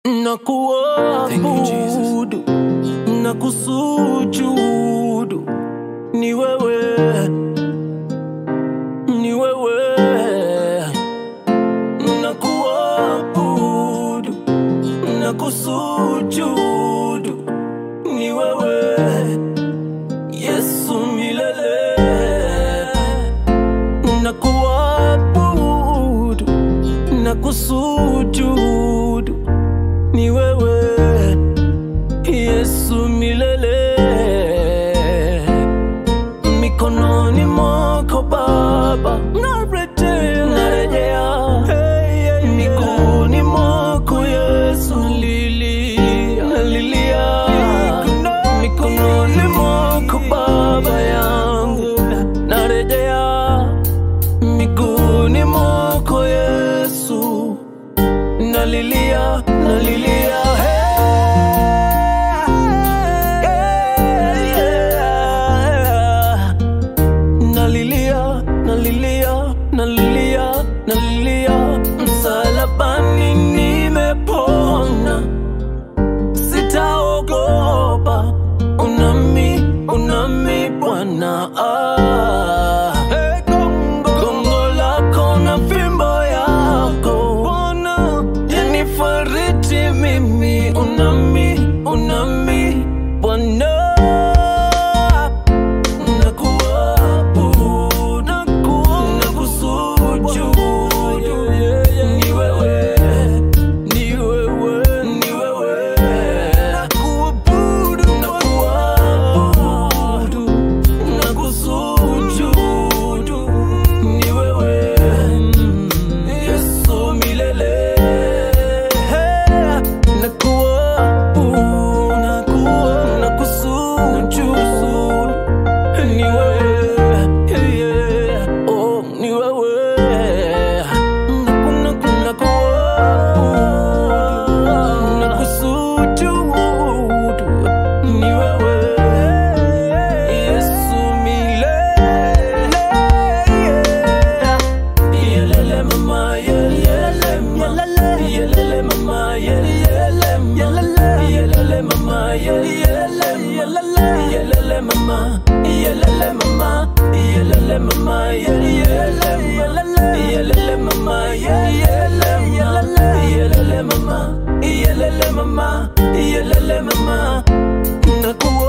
na kuabudu na kusujudu ni wewe, ni wewe na kuabudu na kusujudu ni wewe Yesu milele na kuabudu na kusujudu ni wewe Yesu milele mikononi mwako Baba narejea, narejea miguuni mwako Yesu nalilia, nalilia mikononi mwako Baba yangu narejea miguuni mwako Yesu nalilia, nalilia hey, yeah. Nalilia, nalilia, nalilia, nalilia msalabani nimepona sitaogopa, unami, unami Bwana. Ah. Gongo lako na fimbo yako Bwana yanifariji mimi, unami, unami Bwana. Nakuabudu, naku- nakusujudu. Ni wewe, ni wewe, ni wewe. Nakuabudu, nakuabudu, nakusujudu. Ni wewe, Yesu milele. Nakuabudu, naku- nakusujudu. Ni wewe, yeah, yeah. Oh, ni wewe. Naku- naku- nakuabudu, nakusujudu. Ni wewe, Yesu milele. Yelele mama, yelele mama, yelele mama, yelele mama, yelele mama, yelele mama, yelele mama, yelele mama, yelele mama, yelele mama, yelele mama, yelele mama, yelele mama, yelele mama, yelele mama, nakuwa